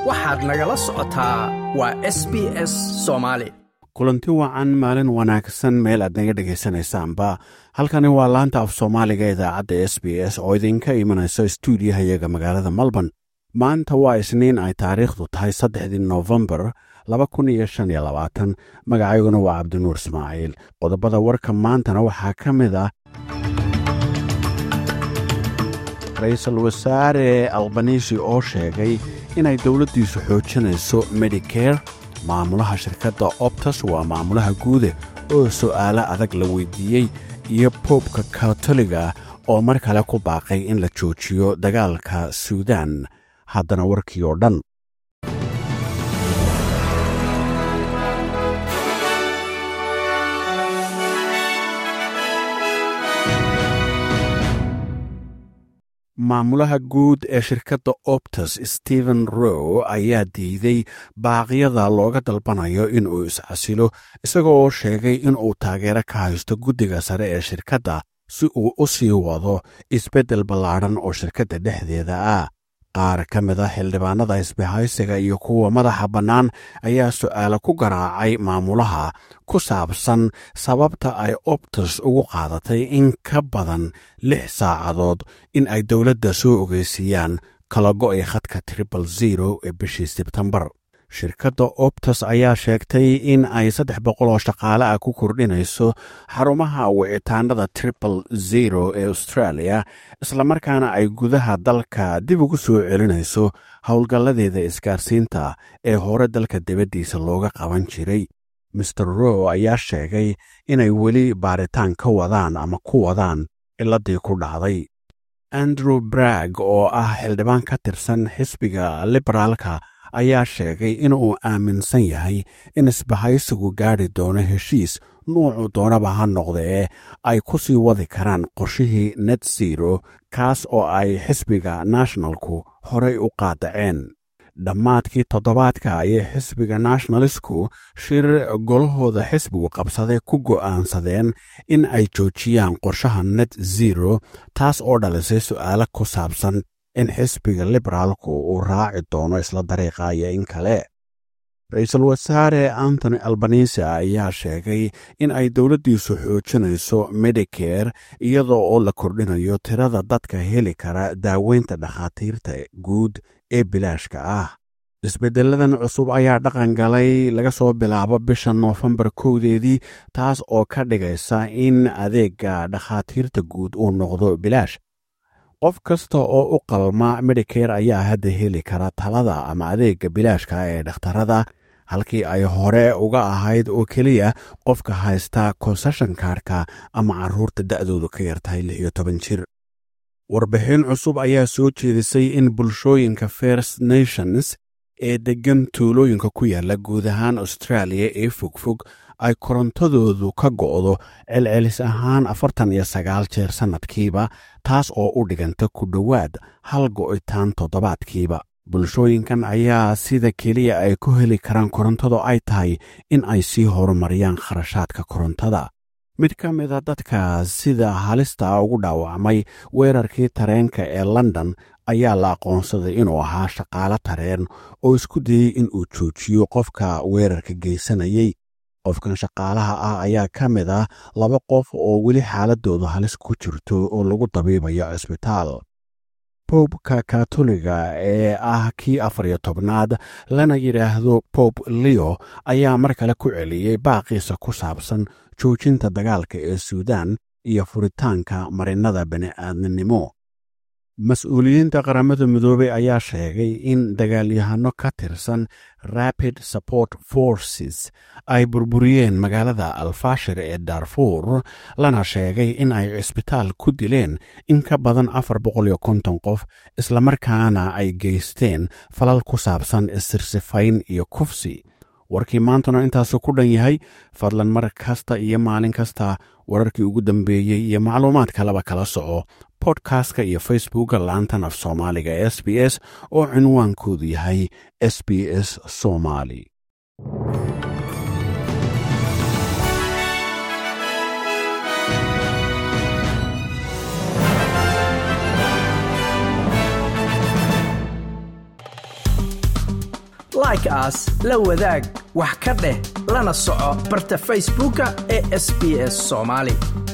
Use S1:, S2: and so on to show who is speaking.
S1: waxaad nagala socotaa waa s b s soomaali
S2: kulanti wacan maalin wanaagsan meel aad naga dhegaysanaysaanba halkani waa laanta af soomaaliga idaacadda s b s oo idinka imanaysa stuudiyahayaga magaalada melbourne maanta waa isniin ay taariikhdu tahay saddexdii nofembar laba kun iyo shan iyo labaatan magacayguna waa cabdinuur ismaaciil qodobada warka maantana waxaa ka mid ah ra-iisul wasaare albanisi oo sheegay inay dowladdiisu xoojinayso medicare maamulaha shirkadda optus waa maamulaha guude oo su'aalo adag la weydiiyey iyo boobka katoliga oo mar kale ku baaqay in la joojiyo dagaalka suudan haddana warkii oo dhan maamulaha guud ee shirkadda optus stephen row ayaa diiday baaqyada looga dalbanayo inuu iscasilo isagoo oo sheegay inuu taageero ka haysto guddiga sare ee shirkadda si uu u sii wado isbeddel ballaadhan oo shirkadda dhexdeeda ah qaar ka mid a xildhibaanada isbahaysiga iyo kuwa madaxa bannaan ayaa su'aalo ku garaacay maamulaha ku saabsan sababta ay optus ugu qaadatay in ka badan lix saacadood in ay dowladda soo ogeysiiyaan kala go'ay khadka tribal zero ee bishii sebtembar shirkadda optus ayaa sheegtay in ay saddex boqol oo shaqaale ah ku kordhinayso xarumaha wicitaanada tribal zero ee australia islamarkaana ay gudaha dalka dib ugu soo celinayso howlgalladeeda isgaarsiinta ee hore dalka dibaddiisa looga qaban jiray master row ayaa sheegay inay weli baaritaan ka wadaan ama ku wadaan ciladii ku dhacday andrew bragg oo ah xildhibaan ka tirsan xisbiga liberaalka ayaa sheegay inuu aaminsan yahay in isbahaysigu gaadhi doono heshiis nuucu doonaba ha noqdee ay ku sii wadi karaan qorshihii net zero kaas oo ay xisbiga nationalku horey u qaadaceen dhammaadkii toddobaadka ayay xisbiga nationalistku shir golahooda xisbigu qabsaday ku go'aansadeen in ay joojiyaan qorshaha net zero taas oo dhalisay su'aalo ku saabsan in xisbiga liberaalku uu raaci doono isla dariiqa iyo in kale ra-iisul wasaare antony albanise ayaa sheegay in ay dowladdiisu xoojinayso medicare iyadoo oo la kordhinayo tirada dadka heli kara daaweynta dhakhaatiirta guud ee bilaashka ah isbeddeladan cusub ayaa dhaqan galay laga soo bilaabo bisha noofembar kowdeedii taas oo ka dhigaysa in adeega dhakhaatiirta guud uu noqdo bilaash qof kasta oo u qalma medicare ayaa hadda heli kara talada ama adeegga bilaashka ee dhakhtarada halkii ay hore uga ahayd oo keliya qofka haysta konseshan kaarka ama carruurta da'doodu ka yartahay lix iyo toban jir warbixin cusub ayaa soo jeedisay in bulshooyinka first nations ee deggan tuulooyinka ku yaalla guud ahaan australia ee fogfog ay korontadoodu ka go'do celcelis ahaan afartan iyo sagaal jeer sannadkiiba taas oo u dhiganta ku dhowaad hal go'itaan toddobaadkiiba bulshooyinkan ayaa sida keliya ay ku heli karaan korontadu ay tahay in ay sii horumariyaan kharashaadka korontada mid ka mida dadka sida halista ugu dhaawacmay weerarkii tareenka ee london ayaa la aqoonsaday inuu ahaa shaqaalo tareen oo isku dayey inuu joojiyo qofka weerarka geysanayey qofkan shaqaalaha ah ayaa ka mid ah laba qof oo weli xaaladoodu halis ku jirto oo lagu dabiibayo cisbitaal boobka katoliga ee ah kii afar iyo tobnaad lana yidhaahdo bob leo ayaa mar kale ku celiyey baaqiisa ku saabsan joojinta dagaalka ee suudan iyo furitaanka marinada bani'aadminimo mas-uuliyiinta qaramada midoobey ayaa sheegay in dagaalyahano ka tirsan rapid support forces ay burburiyeen magaalada alfashir ee darfuur lana sheegay in ay cisbitaal ku dileen in ka badan afar boqol iyo konton qof islamarkaana ay geysteen falal ku saabsan isirsifayn iyo kufsi warkii maantuna intaasu ku dhan yahay fadlan mar kasta iyo maalin kasta wararkii ugu dambeeyey iyo macluumaad kaleba kala soco bodkastka iyo facebookka laantan af soomaaliga s b s oo cinwaankoodu yahay s b s somaali
S1: like aas la wadaag wax ka dheh lana soco barta facebooka ee sb s soomaali